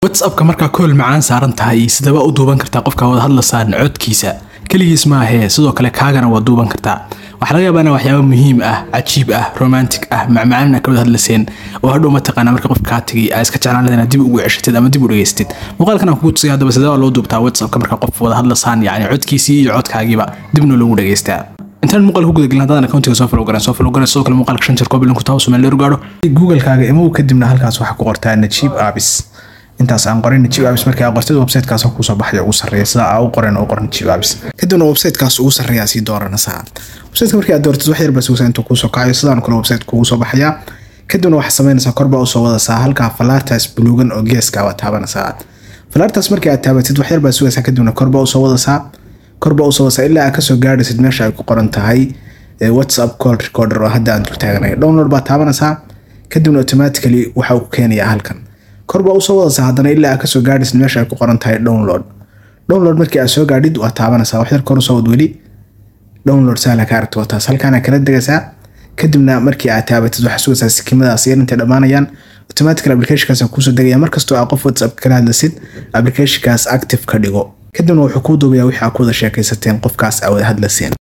whatsappka markaa kool macaan saaran tahay sidaba u duuban kartaa qofka wada hadlasaan codkiisa keligiis maahee sidoo kale kaagana waa duuban kartaa waxaa laga yaabaa ina waxyaaba muhiim ah cajiib ah romantic ah macmacaan a ka wada hadlaseen oo hadhow mataqaana marka qof kaa tegay aa iska jeclaan lahayd inaad dib ugu ceshatid ama dib u dhegaystid muuqaalkan aan kugu tusaya haddaba sidee waa loo duubtaa whatsappka marka qof wada hadlasaan yacni codkiisii iyo codkaagiiba dibna loogu dhegaystaa intaan muuqaal ku gudagelin haddaadan accountiga soo follow garan soo follow garan sidoo kale muuqaalka shan jeer koobil ku taabo sumeel leeru gaadho google-kaaga imow kadibna halkaas waxaa ku qortaa najiib abis intaas aan qorin najiib abis markii aa qortid websitekaas kuusoo baxaya ugu sarreeya sida aa u qoren oo qor najiib abis kadibna websitekaas ugu sarreeya sii dooranaysaa websiteka markii aad dooratid wax yar baa sugaysaa intuu kuusoo kacayo sidaan kale website kugu soo baxaya kadibna waxaa samaynaysaa korbaa usoo wadaysaa halkaa falaartaas buluugan oo geeska waa taabanaysaa falaartaas markii aad taabatid wax yar baa sugaysaa kadibna korbaa usoo wadaysaa korbaa usoo wadaysaa ilaa aad kasoo gaadhaysid meesha ay ku qoran tahay whatsapp call recorder oo hadda aan dul taaganay download baa taabanaysaa kadibna automatically waxa uu ku keenayaa halkan korbaa usoo wadaysaa haddana ilaa aad kasoo gaadhaysid meesha ay ku qoran tahay download download markii aad soo gaadhid waa taabanaysaa wax yar kor usoo wad weli download sahla ka aragto taas halkaana kala degaysaa kadibna markii aad taabatid waxaa sugaysaa sikimadaas yar intay dhammaanayaan automatical applicationkaas kuusoo degaya markastoo aa qof whatsapp kala hadlasid applicationkaas active ka dhigo kadibna wuxuu kuu duubayaa wixii aa ku wada sheekaysateen qofkaas aa wada hadlaseen